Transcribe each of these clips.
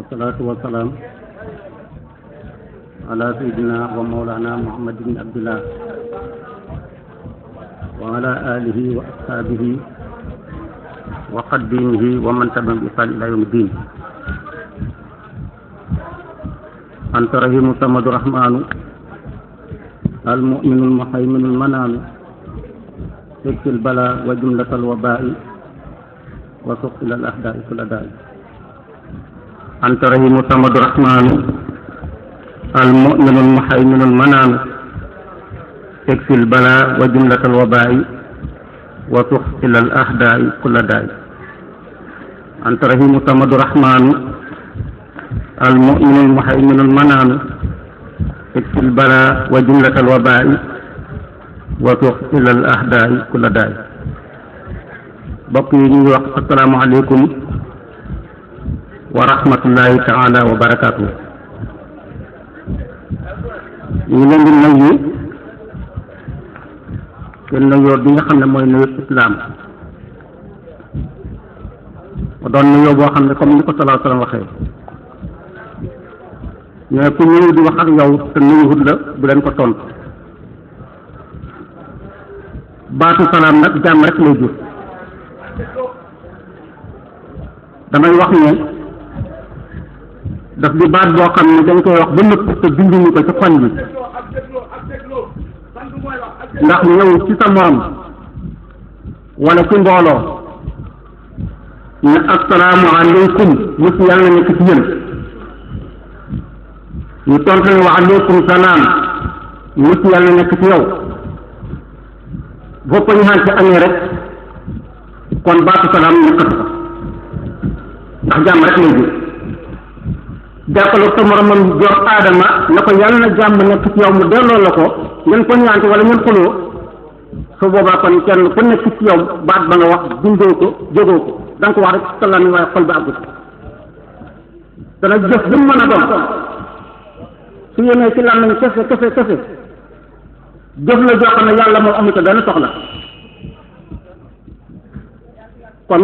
والصلاة والسلام على سيدنا ومولانا محمد بن عبد الله وعلى آله وأصحابه وقديمه ومن تبعهم بإحسان إلى يوم الدين أنت رحيم صمد الرحمن المؤمن المهيمن المنان تكفي البلاء وجملة الوباء وسق إلى الأحداء كل داء أنت رحيم صمد الرحمن المؤمن المهيمن المنان تكفي البلاء وجملة الوباء وسق إلى الأحداء كل داء أنت رحيم صمد الرحمن المؤمن المهيمن المنان تكفي البلاء وجملة الوباء وسق إلى الأحداء كل داء bokk yi ñu ngi wax asalaamaaleykum wa rahmatullahi taala wa barakaatu ñu ngi leen di nuyu seen nuyoo bi nga xam ne mooy nuyu islaam mu doon nuyoo boo xam ne comme ni ko salaa salaam waxee mais ku ñëw di wax ak yow te nuyuwut la bu leen ko tontu baatu salaam nag jàmm rek lay jur damay wax ne daf di baat boo xam ne dañ koy wax ba nëpp te binduñu ko ci xol bi ndax ñëw ci sa morom wala ci mbooloo ne assalaamu aleykum mus yàlla nekk ci yéen ñu tontu ne wa aleykum salaam mus yàlla nekk ci yow boppa ñu xaan ci amee rek kon baatu salaam nekkatu ko ndax jàmm rek lay jur jàppale sa moromam jox aadama na ko yàlla na jàmm nekk ci yow mu delloo la ko ngeen ko ñaante wala ngeen xuloo su boobaa kon kenn ku nekk ci yow baat ba nga wax bindoo ko jógoo ko da nga ko wax rek salaam yi waaye xol ba àggut dana jëf bu mu mën a doon su yéenee ci lan nañ kese kese kese jëf la joo xam ne yàlla moom amu ko dana soxla kon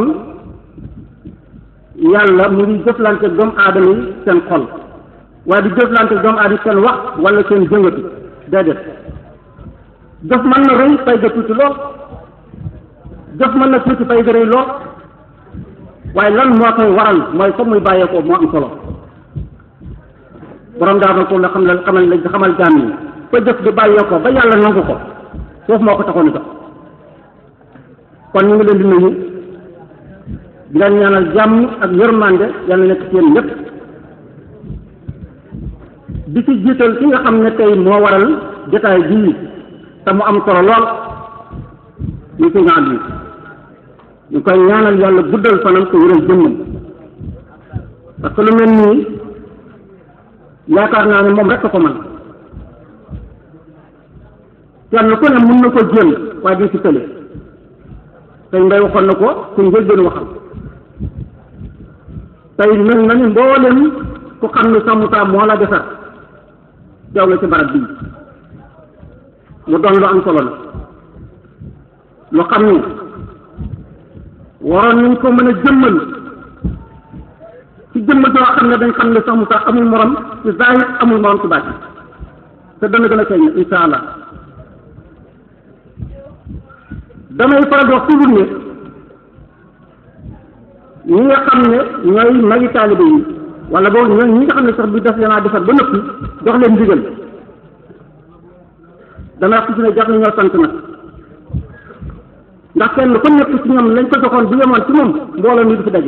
yàlla mu ngi jëflante doomu aadama yi seen xol waaye di jëflante doomu aadama yi seen wax wala seen jëngatu déedéet jëf mën na rëy fay ga tuuti lool jëf mën na tuuti fay ga rëy lool waaye lan moo koy waral mooy fa muy bàyyeekoo moo am solo borom daal ko la xam la xamal la xamal jaam yi fa jëf di bàyyeekoo ba yàlla nangu ko foofu moo ko taxoon a jox kon ñu ngi leen di nuyu di leen ñaanal jàmm ak yërmande yàlla nekk ci yéen ñëpp di ci jiital ki nga xam ne tey moo waral jotaay bii te mu am solo lool ñu ci ñaan bi ñu koy ñaanal yàlla guddal fanam te wéral jëmmam parce que lu mel nii yaakaar naa ne moom rek ko man kenn ku ne mun na ko jéem waaye di ci tële tey mbay waxoon na ko ku njëlbeen waxal tey mel na ni mboolem ku xam ne sa Moussa moo la defar teew la ci barab bii mu doon lu am solo la lu xam ni waroon nañ ko mën a jëmmal ci jëmmal joo xam ne dañ xam ne sa Moussa amul morom ci zahir amul morom ci bàcc te dana gën a feeñ insha allah damay faral di wax toujours ne ñi nga xam ne ñooy magi taalibe yi wala boog ñooy ñi nga xam ne sax bi def leen a defar ba noppi jox leen ndigal dana wax ci ne jar na ñoo sant nag ndax kenn ku nekk ci ñoom lañ ko joxoon bu yemoon ci moom mbooloo mi du fi daje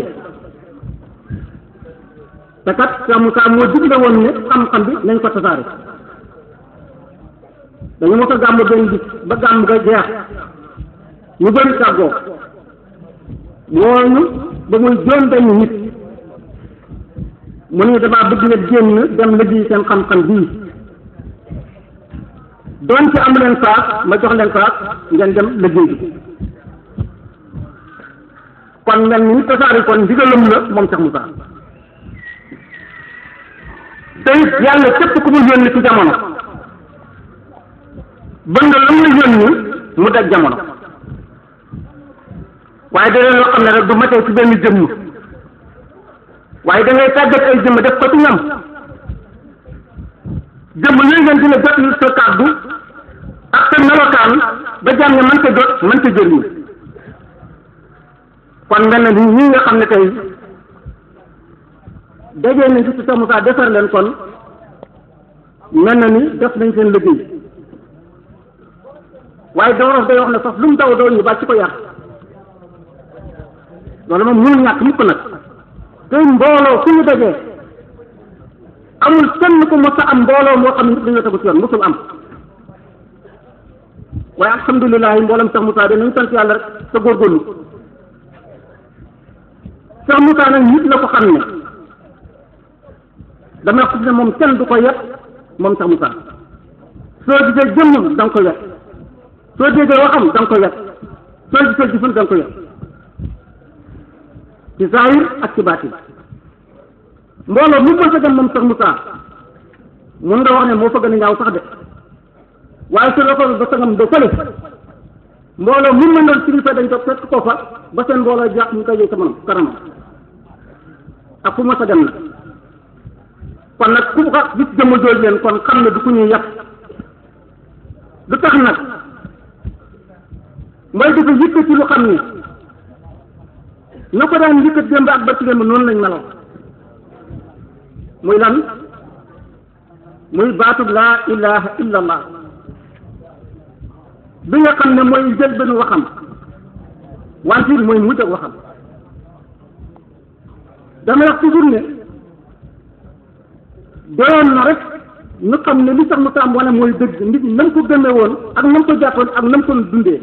te kat Cheikh Moussa moo digle woon ne xam-xam bi nañ ko tasaare dañu mos a gàmm benn bis ba gàmm ga jeex ñu bëri tàggoo wooñu ba muy juróom benn nit mu ne damaa bëgg nga génn dem liggéey seen xam-xam bii doon ci am leen saas ma jox leen saas ngeen dem liggéey bi kon mel ni tasaari kon ndigalam la moom Cheikh Moussa te it yàlla képp ku mu yónni ci jamono ba nga la muy yónni mu daj jamono waaye da leen loo xam ne rek du matee ci benn jëmm waaye da ngay tàggat ay jëmm def ko ci ñam jëmm yooyu ngeen dina jot yu sa kàddu ak sa melokaan ba jàmm ne mën ko jot mën ko jëriñu kon mel na ni ñi nga xam ne tey dajee nañ ci Cheikh Moussa defar leen kon mel na ni def nañ seen liggéey waaye dawrof day wax ne sax lu mu daw daw ñu bàcc ko yar loolu moom mënul ñàkk mukk nag tey mbooloo fu ñu dajee amul kenn ku mos a am mbooloo moo xam ne dañoo tegu ci yoon mosul am waaye alhamdulilah mbooloom Cheikh Moussa de nañu sant yàlla rek sa góorgóorlu Cheikh Moussa nag nit la ko xam ne dama wax ne moom kenn du ko yet moom Cheikh Moussa soo gisee jëmmam da nga ko yet soo déggee waxam da nga ko yet soo gisee jëfam da nga ko yet ci zahir ak ci baatin mbooloo mu mën sa dem moom Cheikh Moussa mun nga wax ne moo fa gën a ñaaw sax de waaye su loxo ba sangam de fële mbooloo mu mën doon kilifa dañ ko fekk ko fa ba seen mbooloo jàpp ñu koy sa manam kanam ak fu ma sa dem na kon nag ku ko gis jëmm jooj leen kon xam ne du ku ñuy yàq lu tax nag mooy dafa yëkkati lu xam ni na ko daan yëkkat démb ak barki démb noonu lañ meloon muy lan muy baatub laa ilaha illa allah bi nga xam ne mooy jël benn waxam wante mooy mujj ak waxam dama wax toujours ne doyoon na rek ñu xam ne li sax mu taam wane mooy dëgg nit ñi nam ko gëmee woon ak nam ko jàppoon ak nam ko dundee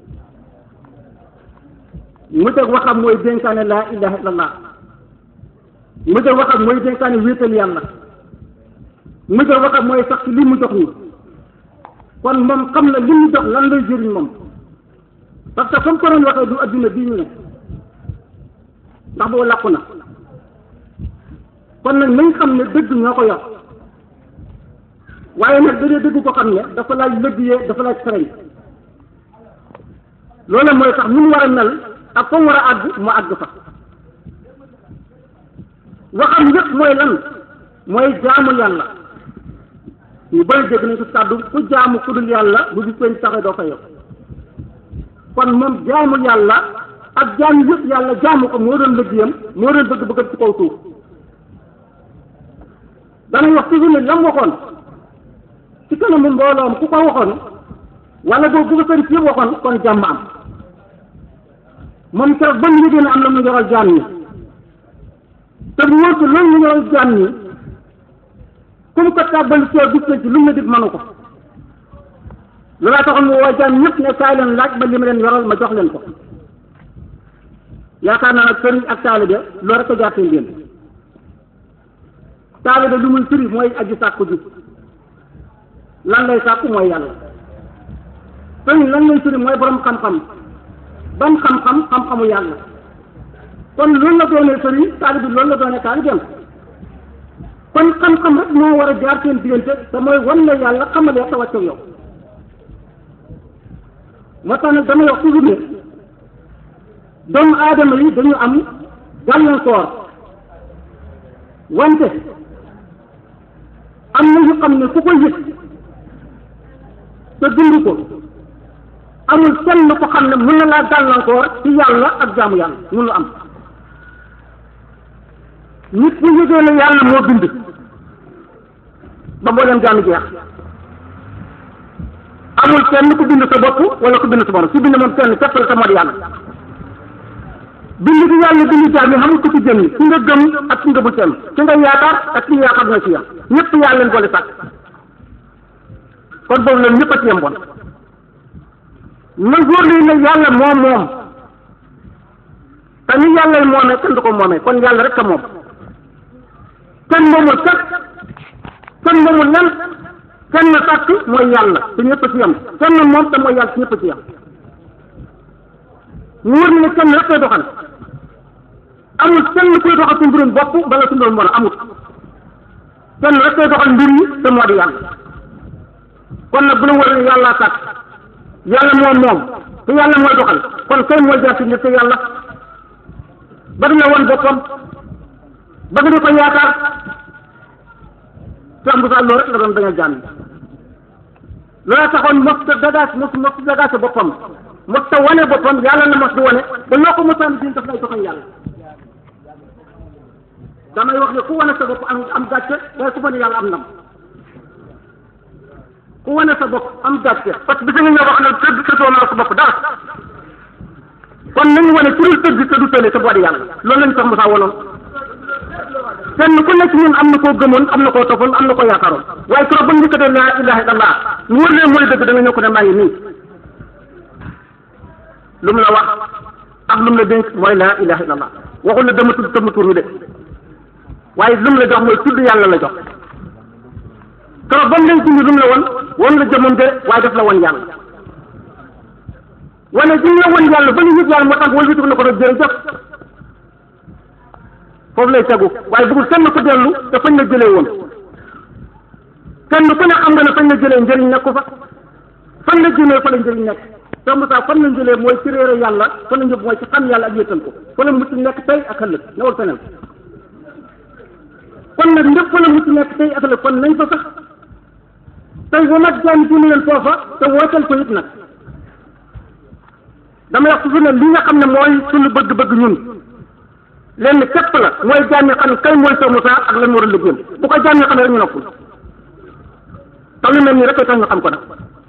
mujj ak waxam mooy dénkaane laa ilaha illallah mujj ak waxam mooy dénkaane wéetal yàlla mujj ak waxam mooy sax ci li mu jox nii kon moom xam na li mu jox lan lay jëriñ moom parce que comme ko doon waxee du adduna bii ñu ne ndax boo làqu na kon nag nañ xam ne dëgg ñoo ko yor waaye nag da dee dëgg ko xam ne dafa laaj lëggee dafa laaj sëriñ loolu mooy tax ni mu war a mel ak fa mu war a àgg mu àgg fa waxam yëpp mooy lan mooy jaamu yàlla ñu bëri dégg nañ ko kàddu ku jaamu ku dul yàlla bu gis peñ taxe doo fa yow kon moom jaamu yàlla ak jaam yëpp yàlla jaamu ko moo doon liggéeyam moo doon bëgg bëgg ci kaw suuf danañ wax toujours ne lam waxoon ci kanamu mbooloom ku ko waxoon wala boobu bu ko sëriñ si waxoon kon jàmm am moom keroog ba mu yëgee ne am na mu yoral jaam ñi te mu wóor ko loolu mu yoral jaam ñi comme que tàbbali ci gis nañ ci lu mu la dig mënu ko loolaa taxoon mu woo jaam ñëpp ne kaay leen laaj ba li ma leen yoral ma jox leen ko yaakaar naa nag sëriñ ak taalibe loolu rek a jaar seen génn taalibe lu muy firi mooy aji sàkku ji lan lay sàkku mooy yàlla sëriñ lan lay firi mooy borom xam-xam ban xam-xam xam-xamu yàlla kon loolu la doonee sëriñ taalibe loolu la doonee taalibeem kon xam-xam rek moo war a jaar seen diggante te mooy wan la yàlla xamal ya te wàcc yow moo tax nag damay wax toujours ne doomu aadama yi dañu am gàllankoor wante am na yu xam ne ku ko yëg te dund ko amul kenn ko xam ne mën na laa gàllankoor ci yàlla ak jaamu yàlla mënu am nit bu yëgee ne yàlla moo bind ba mboolem jaamu jeex amul kenn ku bind sa bopp wala ku bind sa borom si bind moom kenn képp la te moo di yàlla bind bi yàlla bind jaam yi xamul ko ci jëm ki nga gëm ak ki nga bu kenn ki nga yaakaar ak ki nga yaakaar na ci yam ñëpp yàlla leen boole sàkk kon boobu leen ñëpp a ci yem bon na góor li ne yàlla moom moom te ni yàlla moomee kenn du ko moomee kon yàlla rek a moom kenn moomul kat kenn moomul lan kenn na sàkk mooy yàlla te ñëpp a ci yem kenn moom te mooy yàlla te ñëpp a ci yem mu wër ne kenn rek koy doxal amul kenn kuy doxal su mbirum bopp bala su mbirum bon amul kenn rek koy doxal mbir yi te moo di yàlla kon nag bu la wër ne yàllaa sàkk yàlla moom moom te yàlla mooy doxal kon kay mooy jaar ci nit te yàlla ba dina woon boppam ba nga di ko yaakaar Cheikh Moussa loolu rek la doon bañ a jàmm loola taxoon mos ta dagaas mos mos dagaase boppam mos ta wane boppam yàlla na mos di wane ba loo ko mosaan di daf lay joxoon yàlla damay wax ne ku wane sa bopp am am gàcce waaye ku wane yàlla am ndam ku wane sa bopp am gàcce parce que bisa nga ñëw wax ne tëdd tëddoo naa sa bopp dara kon nañu wane ku dul tëdd te du tële te boodi yàlla loolu lañu sax Moussa wanoon kenn ku nekk ñun am na koo gëmoon am na koo toppoon am na koo yaakaaroon waaye keroog ba ñu njëkkatee laa ilaha illallah mu wër leen mooy dëgg da nga ñëw ko ne maa ngi nii lu mu la wax ak lu mu la dénk mooy laa ilaha illallah waxul la dama tudd sama tur wi de waaye lu mu la jox mooy tudd yàlla la jox keroog ba mu leen dindi lu mu la woon woon la jëmoon de waaye def la woon yàlla wane ji la woon yàlla ba ñu yëg yàlla moo tax wala witu na ko doon jërëjëf foofu lay tegu waaye bëggul kenn ku dellu te fañ la jëlee woon kenn ku ne xam nga ne fañ la jëlee njëriñ nekku fa fan la jëlee fa la njëriñ nekk Cheikh Moussa fan la jëlee mooy ci réere yàlla fa la njëb mooy ci xam yàlla ak yëttal ko fa la mucc nekk tey ak ëllëg newul feneen kon nag ndëpp fa la mucc nekk tey ak ëllëg kon nañ fa sax tey wa nag jaan dina leen foofa te wootal ko it nag dama wax toujours ne li nga xam ne mooy suñu bëgg-bëgg ñun lenn képp la mooy jaam yi xam ne kay mooy Cheikh Moussa ak lan moo doon liggéeyam bu ko jaam yi xam ne rek ñu noppul te lu mel nii rek tax ñu xam ko nag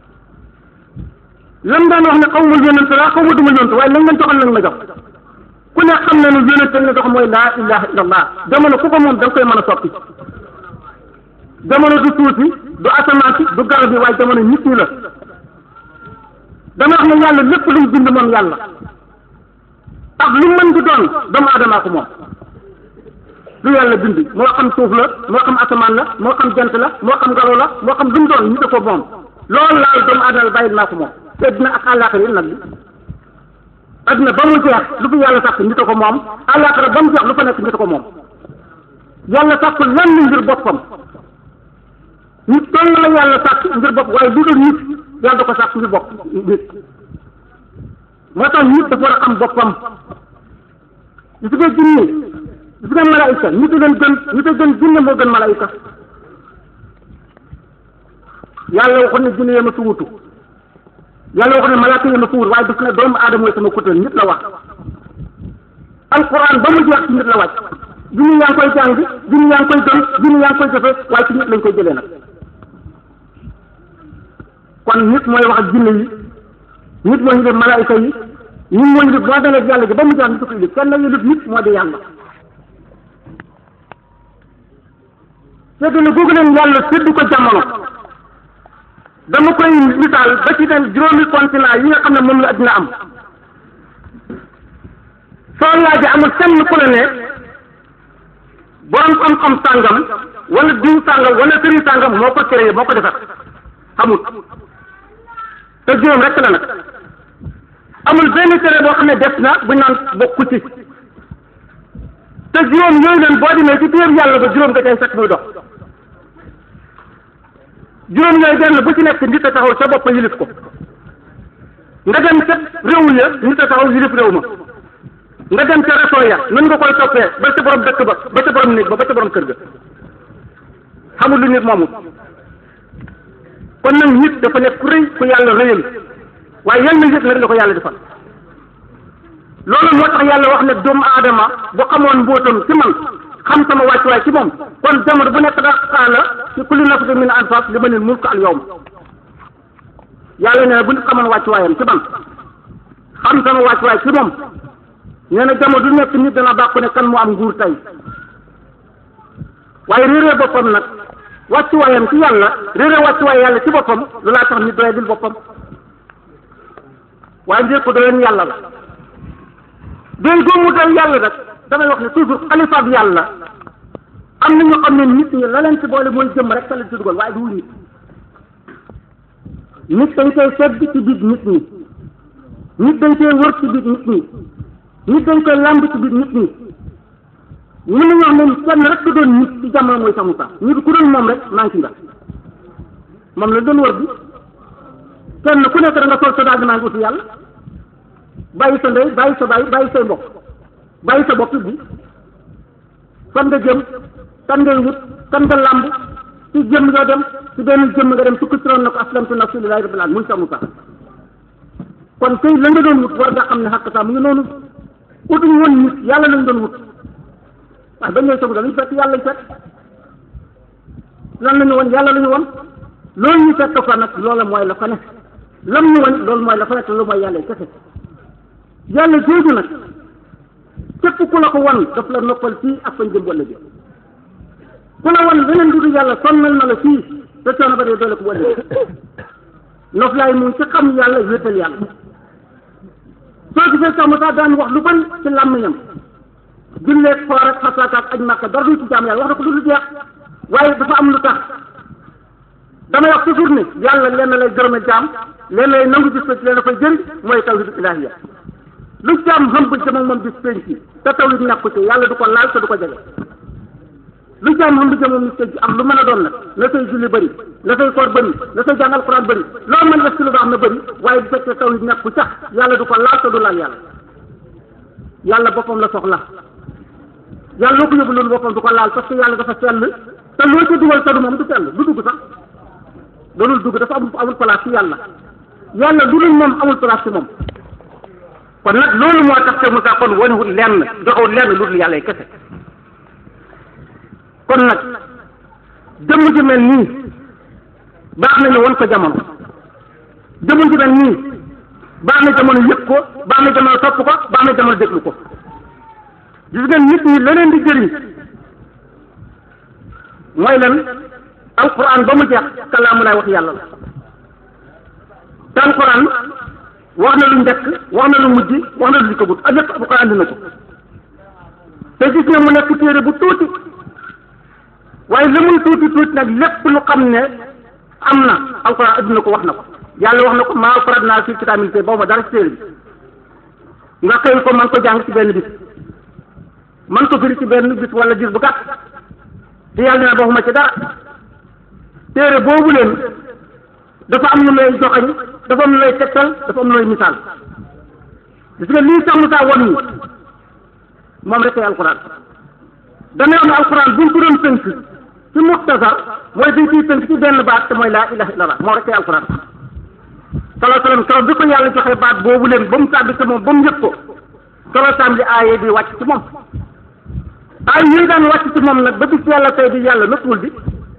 lam daan wax ne xaw ma yonent la xaw ma duma yonent waaye lañ leen joxal lañ ma jox ku ne xam ne nu yonent la jox mooy laa ilaha illallah jamono ku ko moom da nga koy mën a soppi jamono du tuuti du asamaan si du garab bi waaye jamono nit ñi la dama wax ne yàlla lépp luñ bind moom yàlla ak lu mën di doon doomu aadamaa ko moom lu yàlla bind moo xam suuf la moo xam asamaan la moo xam jant la moo xam ngelaw la moo xam lu mu doon ñu ko moom loolu laal doomu aadama bàyyil naa ko moom te dina ak àllaaxira yi nag bi adduna ba mu jeex lu fi yàlla sàkk nit a ko moom àllaaxira ba mu jeex lu fa nekk nit a ko moom yàlla sàkk lenn ngir boppam nit doon la yàlla sàkk ngir bopp waaye lu dul nit yàlla da ko sàkk ngir bopp nit moo tax nit dafa war a xam boppam gis nga jinne gis nga malaayika nit a leen gën nit a gën jinne moo gën malaayika yàlla waxoon ne jinne yema su wutu yàlla waxoon ne malaaka yema su wut waaye daf ne doomu aadama mooy sama kutal nit la wax alquran ba mu jeex ci nit la wàcc jinne yaa ngi koy jàng jinne yaa ngi koy gëm jinne yaa ngi koy jëfe waaye ci nit lañ koy jëlee nag kon nit mooy wax ak jinne yi nit moo ñu def malaayika yi ñun moo ñu def boo dalee yàlla gi ba mu jeex nit ko indi kenn la ñu nit moo di yàlla séddale googu leen yàlla séddu ko jamono dama koy misaal ba ci den juróomi continent yi nga xam ne moom la addina am soo laajee amul kenn ku la ne borom xam-xam sàngam wala diw sàngam wala sëriñ sàngam moo ko créé moo ko defar xamul te juróom rek la nag amul benn tere boo xam ne def na bu naan bokku ci te juróom yooyu leen boo demee ci biir yàlla ba juróom nga cay fekk muy dox juróom yooyu benn bu ci nekk nit a taxaw sa bopp yilif ko nga dem ca réew ya nit a taxaw yilif réew ma nga dem ca réseau ya nan nga koy toppee ba ca borom dëkk ba ba ca borom nit ba ba ca borom kër ga xamul lu nit moomu kon nag nit dafa nekk ku rëy ku yàlla rëyal waaye yan na yëg nag la ko yàlla defal loolu moo tax yàlla wax ne doomu aadama bu xamoon mbóotam ci man xam sama wàccuwaay ci moom kon jamono bu nekk daa xaala ci kulli nafsin min anfas li ma leen mulk al yawm yàlla nee na bu nit xamoon wàccuwaayam ci man xam sama wàccuwaay ci moom nee na jamono du nekk nit dana bàkku ne kan moo am nguur tey waaye réeree boppam nag wàccuwaayam ci yàlla réeree wàccuwaay yàlla ci boppam lu laa tax nit doye dil boppam waaye mbir ko doyoon yàlla la doy goomu doy yàlla nag damay wax ne toujours xalifa bi yàlla am na ñu xam ne nit ñi la leen ci boole mooy jëm rek sa leen ci dugal waaye du nit nit dañ koy sedd ci biir nit ñi nit dañ koy wër ci biir nit ñi nit dañ koy lamb ci biir nit ñi mën nañu wax ne kenn rek ku doon nit ci jamono mooy samu sax nit ku doon moom rek manqué nga moom la doon wër bi kenn ku nekk da nga sol sa daal maa ngi uti yàlla bàyyi sa ndey bàyyi sa bàyyi bàyyi say mbokk bàyyi sa bopp bi fan nga jëm kan ngay wut kan nga làmb ci jëm yoo dem ci benn jëm nga dem tukki ci roon na ko aslamtu nafsi lillahi rabbil alamin muy samu sax kon kay la nga doon wut war nga xam ne xàq sax mu ngi noonu utuñu woon nit yàlla lañ doon wut waaye ba ñëwee samu dañuy fekk yàlla lañ fekk lan la ñu woon yàlla la ñu woon loolu ñu fekk fa nag loola mooy la fa ne lam ñu woon loolu mooy la fa nekk loolu mooy yàlla kese yàlla jooju nag képp ku la ko wan daf la noppal fii ak fañ jëm walla bi ku la wan leneen du yàlla sonnal na la fii te coono ba dee doole ko walla bi noflaay mu ci xam yàlla wéetal yàlla soo gisee sax mu sax daan wax lu bari ci làmmiñam julleeg xoor ak xasaaka ak aj màkka dara du ci jaam yàlla wax na ko du lu jeex waaye dafa am lu tax damay wax toujours ni yàlla lenn lay gërëme jaam lenn lay nangu gis ko ci leen dafay jëriñ mooy tawhid ilaahiya lu jaam xam ba jëm ak moom bis penc te tawhid ñàkk ko ci yàlla du ko laal te du ko jege lu jaam xam ba jëm moom bis penc am lu mën a doon nag na say julli bëri na say koor bëri na say jàng alquran bëri loolu mën def ci lu baax na bëri waaye bu fekkee tawhid ñàkk ko sax yàlla du ko laal te du laal yàlla yàlla boppam la soxla yàlla loo ko yóbbu loolu boppam du ko laal parce que yàlla dafa sell te loo ci dugal te du moom du sell du dugg sax doonul dugg dafa amul amul place ci yàlla yàlla lu dul moom amul place ci moom kon nag loolu moo tax te Moussa kon wanewul lenn joxewul lenn lu dul yàlla yi kese kon nag jëmm ji mel nii baax nañu won ko jamono jëmm ji mel nii baax na jamono yëg ko baax na jamono topp ko baax na jamono déglu ko gis ngeen nit ñi leneen di jëriñ mooy lan alquran ba mu jeex kalaamu laay wax yàlla la te alquran wax na lu njëkk wax na lu mujj wax na lu di ko but ak lépp alquran andi na ko te gis nga mu nekk téere bu tuuti waaye li muy tuuti tuuti nag lépp lu xam ne am na alquran andi na ko wax na ko yàlla wax na ko maa farat naa fi kitaab te boobu ma dara ci téere bi nga xëy ko man ko jàng ci benn bis man ko firi ci benn bis wala gis bu gàtt te yàlla dina waxuma ci dara téere boobu leen dafa am lu lay joxañ dafa am lu lay tegtal dafa am lu lay misaal gis nga lii sax misaal won ñi moom rek ay alquran dana am alquran buñ ko doon tënk ci muxtasar mooy dañ ciy tënk ci benn baat te mooy laa ilaha illallah moom rek ay alquran salaa salaam keroog bi ko yàlla joxe baat boobu leen ba mu tàbbi ci moom ba mu yëg ko keroog tàmbali aaye bi wàcc ci moom ay yooyu daan wàcc ci moom nag ba bis yàlla tey di yàlla noppiwul bi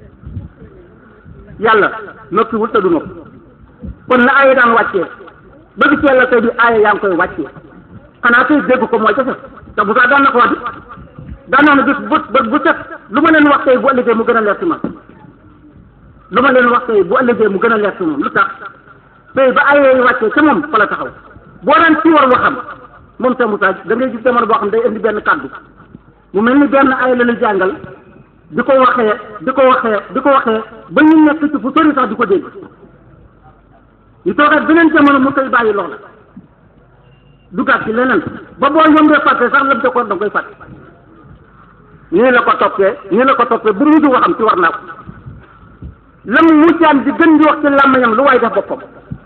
yàlla noppiwul te du nopp kon na aaya daan wàccee ba bis yàlla tey di aaya yaa ngi koy wàccee xanaa tey dégg ko mooy jafe te bu saa daan na ko wax daan naa ne bis bu bu set lu ma leen wax tey bu ëllëgee mu gën a leer ci man lu ma leen wax tey bu ëllëgee mu gën a leer ci moom lu tax tey ba aaya yi wàccee ca moom fa la taxaw boo daan ci war waxam moom sa Moussa da ngay gis jamono boo xam day indi benn kàddu mu mel ni benn ay la la jàngal di ko waxee di ko waxee di ko waxee ba ñu nekk ci fu sori sax di ko dégg ñu toogaat beneen jamono mu koy bàyyi loola dugaat ci leneen ba boo ñoom dee fàtte sax lam ko da koy fàtte nii la ko toppee nii la ko toppee bu mujj waxam ci war naa ko lam mujjaan di gën di wax ci làmmiñam lu waay def boppam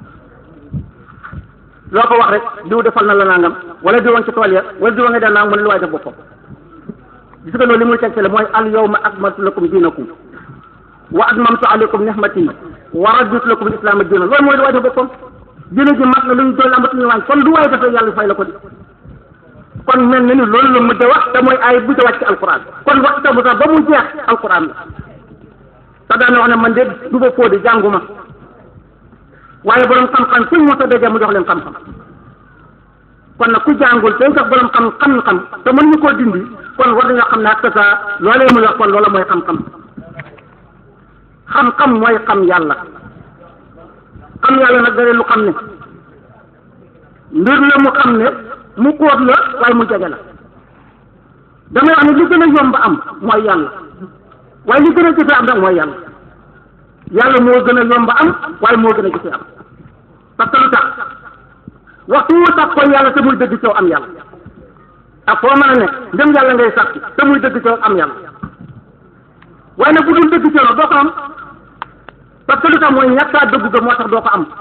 loo ko wax rek diw defal na la nangam wala diwoon ci tool ya wala diwa nga dee nangam mu ne lu waay def boppam gis nga loolu li muy tegtale mooy al yawma akmaltu lakum diinakum wa atmamtu alaykum nihmati wa raditu lakum al islaama diina loolu mooy lu waay def boppam diina ji mat na lu ñu doon amatuñu wàññi kon lu waay def rek yàlla fay la ko di kon mel na ni loolu la mujj wax te mooy ay bu wàcc ci alquran kon wax ta bu sax ba mu jeex alquran la te daana wax ne man de du ba fóodi jànguma waaye borom xam-xam suñ mos a dajee mu jox leen xam-xam kon nag ku jàngul te sax borom xam xam-xam te mën ñu koo dindi kon war nañoo xam ne ak sa loolee muy wax kon loola mooy xam-xam xam-xam mooy xam yàlla xam yàlla nag dara lu xam ne mbir la mu xam ne mu kóot la waaye mu jege la damay wax ne li gën a yomb am mooy yàlla waaye li gën a jëfe am nag mooy yàlla yàlla moo gën a yomb am waaye moo gën a jëfe am parce que lu tax waxtu wu tax ko yàlla te muy dëgg coow am yàlla ak foo mën a nekk ndem yàlla ngay sàkk te muy dëgg coow am yàlla waaye nag bu dul dëgg coow doo ko am parce que lu tax mooy ñàkkaa dëgg ga moo tax doo ko am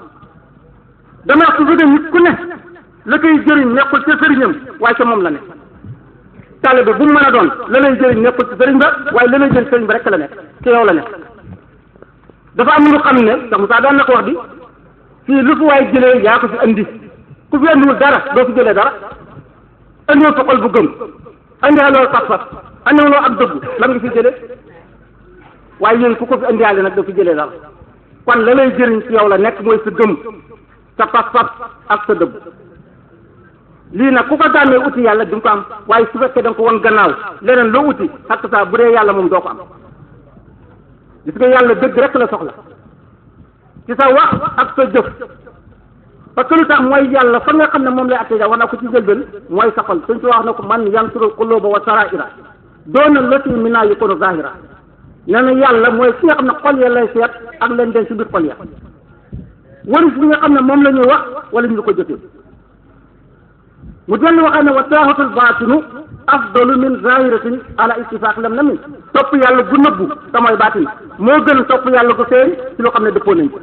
dama wax toujours nit ku ne la koy jëriñ nekkul ca sëriñam waaye ca moom la ne taalibe bu mu mën a doon la lay jëriñ nekkul ci sëriñ ba waaye la lay jëriñ sëriñ ba rek la nekk ci yow la nekk dafa am lu xam ne sax Moussa daan na ko wax di fii lu fi waay jëlee yaa ko fi andi ku fi andiwul dara doo fi jëlee dara andiwul sa xol bu gëm andiwuloo pas-pas andiwuloo ak dëgg lan nga fi jëlee waaye yéen ku ko fi andiwaale nag doo fi jëlee dara kon la lay jëriñ ci yow la nekk mooy sa gëm sa pas-pas ak sa dëgg lii nag ku ko daanee uti yàlla du nga ko am waaye su fekkee da nga ko won gannaaw leneen loo uti xatt saa bu dee yàlla moom doo ko am gis nga yàlla dëgg rek la soxla ci sa wax ak sa jëf parce que lu tax mooy yàlla fa nga xam ne moom lay attee wax naa ko ci jëlbeen mooy sa xol suñ ci wax na ko man yansuru quluba wa saraira doona lati mina yakunu zahira nee na yàlla mooy ki nga xam ne xol ya lay seet ak leen den ci biir xol ya waris bi nga xam ne moom la ñuy wax wala ñu ko jëfee mu dellu waxee ne wa taaxatul baatinu afdalu min zahiratin ala ittifaq lam na min topp yàlla gu nëbbu te mooy baatin moo gën topp yàlla gu feeñ ci loo xam ne dëppoo nañ ko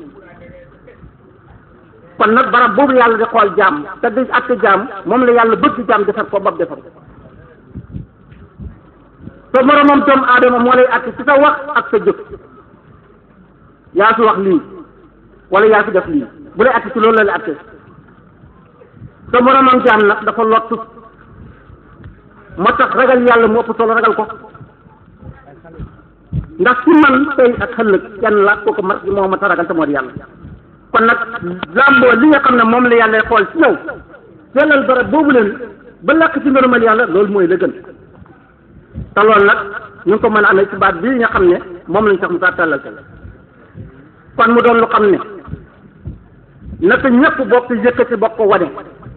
kon nag barab boobu yàlla di xool jaam te di àtte jaam moom la yàlla bëgg jaam defar ko bab defar ko te moromam doomu aadama moo lay àtte ci sa wax ak sa jëf yaa fi wax lii wala yaa fi def lii bu lay àtte ci loolu la lay àtte te moromam jaam nag dafa lottu moo tax ragal yàlla mu ëpp solo ragal ko ndax ci man tey ak xëllëg kenn la kooku ma moo ma ta ragal te moo di yàlla kon nag làmboo li nga xam ne moom la yàlla xool ci yow sellal barab boobu leen ba làkk ci ngërëmal yàlla loolu mooy la gën te loolu nag ñu ngi ko mën a amee ci baat bii nga xam ne moom lañ sax mu saa tàllal te kon mu doon lu xam ne naka ñëpp bokk yëkkati bokk ko wane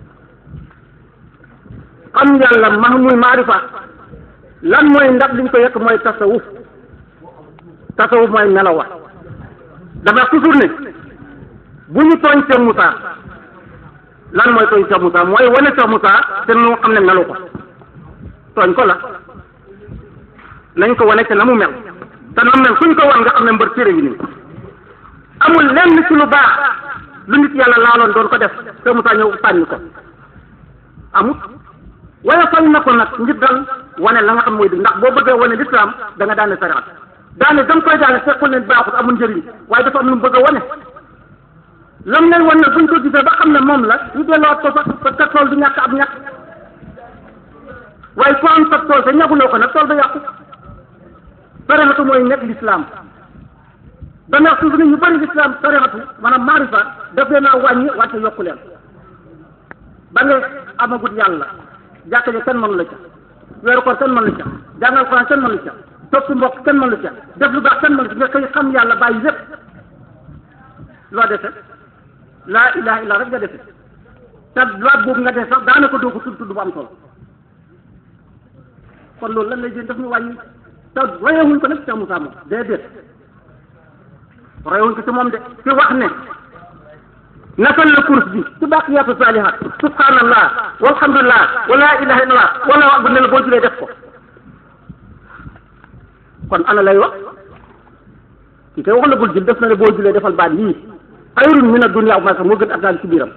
xam yàlla ma muy maarifa lan mooy ndax liñ ko yëkk mooy tasawuf tasawuf mooy melaw wa dafa toujours ne bu ñu tooñ Cheikh Moussa lan mooy tooñ Cheikh Moussa mooy wane Cheikh Moussa te nu xam ne melu ko tooñ ko la nañ ko wane te na mu mel te na mu mel suñ ko wan nga xam ne mbër téere yi nii amul lenn ci lu baax lu nit yàlla laaloon doon ko def Cheikh Moussa ñëw sànni ko amut waaye fay na ko nag ngir dal wane la nga xam mooy di ndax boo bëggee wane lislaam da nga daane sariat daane da nga koy daane fekkul ne baaxut amul njëriñ waaye dafa am lu mu bëgg a wane lam leen wan nag buñ ko gisee ba xam ne moom la ñu delluwaat ko sax parce que tool du ñàkk ab ñàkk waaye ku am sa tool te ñaguloo ko nag tool ba yàqu sariatu mooy nekk lislaam ba ndax toujours ñu bëri lislaam sariatu maanaam maarifa daf leen a wàññi wàcce yokku leen ba nga amagut yàlla jàkka ji kenn mënu la ca weeru koor kenn mënu la ca jàngal Alxuraan kenn mënu la ca topp mbokk kenn mënu la ca def lu baax kenn mënu la ca nga koy xam yàlla bàyyi lépp loo defe laa ilaha illa rek nga defe te baat boobu nga def sax daanaka doo ko tudd tudd bu am solo kon loolu lan lay jël daf ñu wàññi te royewuñ ko nag Cheikh Moussa moom déedéet royewuñ ko ci moom de ci wax ne nafal la course bi ci baaqiyaatu saalihaat subhanallah walhamdulillah wala ilaha illallah wala wax bu ne la boo julee def ko kon ana lay wax kii kay wax la bul jul def na ne boo julee defal baat yii xayrun min ad-dunya wa ma sax moo gën ak daal ci biiram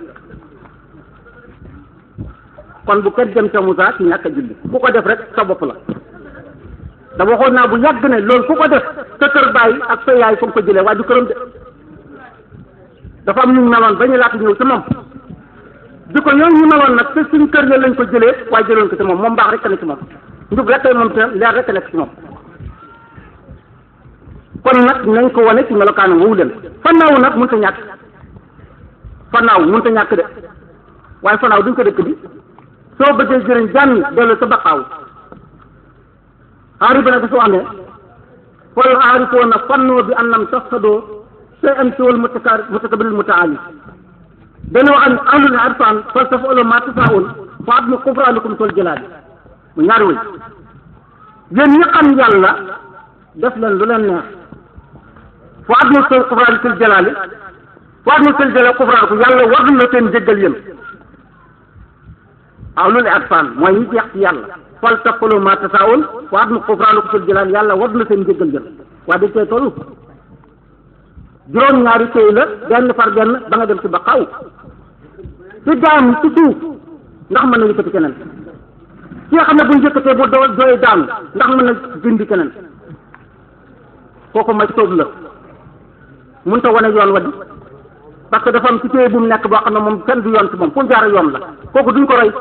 kon bu kenn dem ca Moussa ci ñàkk a julli ku ko def rek sa bopp la da waxoon naa bu yàgg ne loolu ku ko def sa kër bàyyi ak sa yaay fa nga ko jëlee waaye du këram de dafa am ñu meloon ba ñu laata ñëw ci moom di ko yooyu ñu meloon nag te suñ kër ya lañ ko jëlee waaye jëloon ko ci moom moom baax rek ne ci moom njub rek kay moom te leer rek nekk ci moom kon nag nañ ko wane ci melokaanam woowu leen fannaaw nag mënut a ñàkk fannaaw mënut a ñàkk de waaye fannaaw duñ ko dëkk bi soo bëggee jëriñ jànn dellu sa baqaaw aari bi nag dafa wax ne fal aarifoona fannoo bi annam tafsadoo shay'an siwal mutakar mutakabiril mutaali dana wax ne ahlul irfan fal taf'alu ma tasaa'un fa admu kufraanikum sol jëlaali mu ñaari wëy yéen ñi xam yàlla def leen lu leen neex fa admu sol kufraani sol jëlaali fa admu sol jëlaali kufraanikum yàlla war na seen jéggal yéen ahlul irfan mooy ñi jeex ci yàlla fal taf'alu ma tasaa'un fa admu kufraanikum sol jëlaali yàlla war na seen jéggal yéen waa dañ koy toll juróom ñaari téy la benn par benn ba nga dem ci ba xaw ci daam ci suuf ndax mën na yëkkati keneen ki nga xam ne bu ñu yëkkatee bu doo dooy daanu ndax mën na dindi keneen kooku ma sóob la mënut a wane yoon wa di parce que dafa am ci téye bu mu nekk boo xam ne moom kenn du yoon ci moom fu mu jaar yoon la kooku duñ ko roy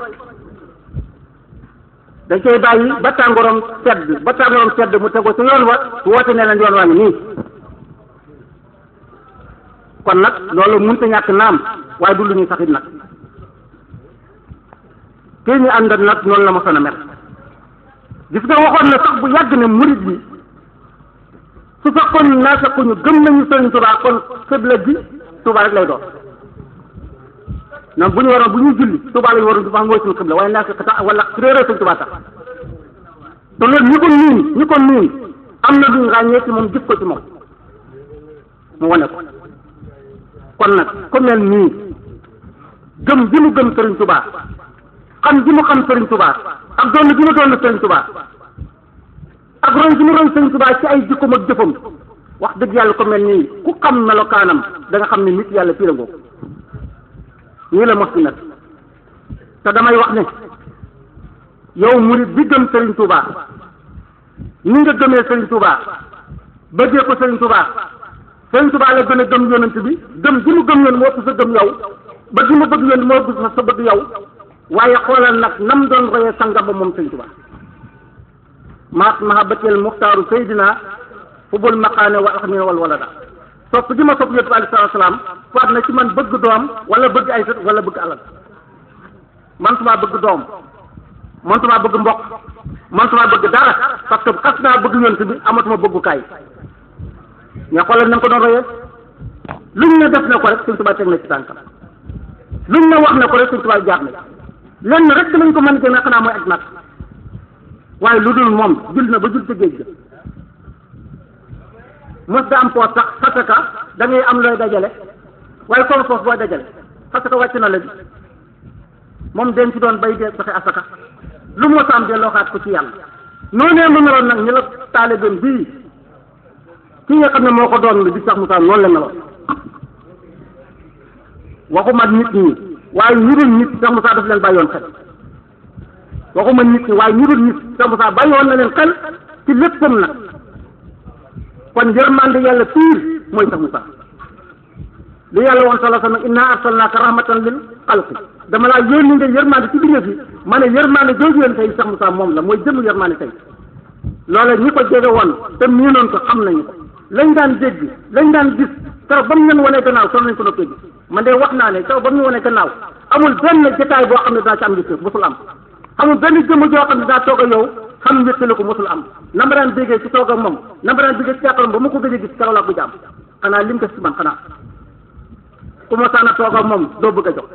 dañ koy bàyyi ba tàngooram sedd ba tàngooram sedd mu tegoo ci yoon wa woote ne leen yoon waa ngi nii kon nag loolu mënut a ñàkk naam waaye du lu ñuy saxit nag kii ñu ànd nag noonu la ma son a mel gis nga waxoon na sax bu yàgg ne murit bi su fekkoon naa fekkuñu gëm nañu Sëriñ Tuubaa kon xibla bi Tuubaa rek lay doon donc bu ñu waroon bu ñuy julli Tuubaa lañu waroon di wax mooy suñu xibla waaye naa fekk tax wala su réeree Sëriñ Tuubaa tax te loolu ñi ko miin ñi ko miin am na luñ ràññee ci moom gis ko ci moom mu wane ko kon nag ku mel nii gëm gi mu gëm Sëriñ Tuubaa xam gi mu xam Sëriñ Tuubaa ak doon gi mu doon Sëriñ Tuubaa ak roy gi mu roy Sëriñ Tuubaa ci ay jikkoom ak jëfam wax dëgg yàlla ko mel nii ku xam melokaanam da nga xam ne nit yàlla fii la ngoo nii la mos di nag te damay wax ne yow murit bi gëm Sëriñ Tuubaa ni nga gëmee Sëriñ Tuubaa bëggee ko Sëriñ Tuubaa Sëriñ Tuubaa la gën a gëm yonent bi gëm gi mu gëm yoon moo ëpp sa gëm yow ba gi mu bëgg yoon moo ëpp sa bëgg yow waaye xoolal nag nam doon royee sangam ba moom Sëriñ Tuubaa maat mahabatil muxtaaru saydina fubul maqaane wa axmina wal walada sopp gi ma sopp yonent bi aleyhi salaatu salaam faat na ci man bëgg doom wala bëgg ay sët wala bëgg alal man tumaa bëgg doom man tumaa bëgg mbokk man tumaa bëgg dara parce que xas naa bëgg yonent bi amatuma bëggukaay mais xoolal na nga ko doon royee luñ ne def na ko rek Sëriñ Tuubaa teg na ci tànkam luñ ne wax na ko rek Sëriñ Tuubaa jaar na lenn rek lañ ko mën a gën xanaa mooy ak nag waaye lu dul moom jul na ba jul ca géej ga mos da am poos sax parce que da ngay am looy dajale waaye comme poos booy dajale parce que wàcc na la bi moom den ci doon bay dee saxe asaka lu mos a am de loo xaat ko ci yàlla noonee mu meloon nag ñu la taalibeem bii ki nga xam ne moo ko doon lu di sax Moussa noonu la meloon waxuma nit ñi waaye ñu dul nit sax Moussa daf leen bàyyoon xel waxuma nit ñi waaye ñu dul nit sax Moussa bàyyoon na leen xel ci léppam nag kon yërmande yàlla piir mooy sax Moussa li yàlla woon sala sama inna arsalnaaka rahmatan lil xalqi dama laa yónni nga yërmande ci biir fi ma ne yërmande jooju yéen tey sax Moussa moom la mooy jëmm yërmande tey loola ñi ko jege woon te miinoon ko xam nañu ko lañ daan dégg lañ daan gis keroog ba mu leen wanee gannaaw sonn nañ ko noppee gis man de wax naa ne keroog ba mu ñu wanee gannaaw amul benn jotaay boo xam ne daa ci am njëkk mosul am amul benn jëmm joo xam ne daa toog a yow xam njëkkale ko mosul am na ma daan déggee ci toog ak moom na ma daan déggee ci jàkkaarloo ba ma ko gëj a gis keroog laa ko jàmm xanaa lim def ci man xanaa ku ma saan a toog ak moom doo bëgg a jox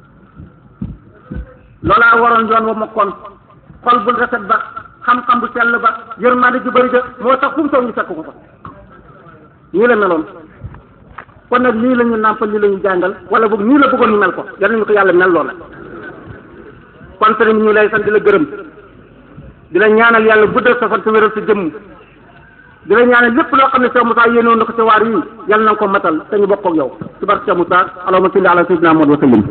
loolaa waroon yoon wa ma kon xol bu rafet ba xam-xam bu sell ba yërmande ju bëri de moo tax fu mu toog ñu fekk ko fa nii la meloon kon nag lii la ñu nàmpal lii la ñu jàngal wala boog nii la bëggoon ñu mel ko yal nañu ko yàlla mel loola kon sëriñ ñu lay sant di la gërëm di la ñaanal yàlla guddal sa fan te wéral sa jëmm di la ñaanal lépp loo xam ne Cheikh Moussa yéenoon na ko ci waar yi yàlla na nga ko matal te ñu bokk ak yow ci barke Cheikh Moussa allahumma salli ala sayyidina Muhammad wa sallim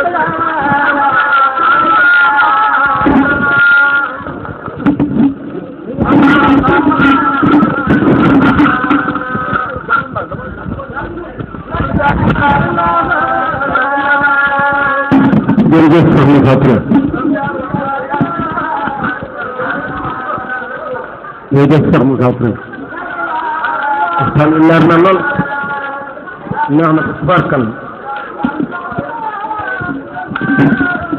jërëjëf soxna Fatou jërëjëf Cheikh Moussa Touré waxtaan wi leer na lool neex na ko tubaarkal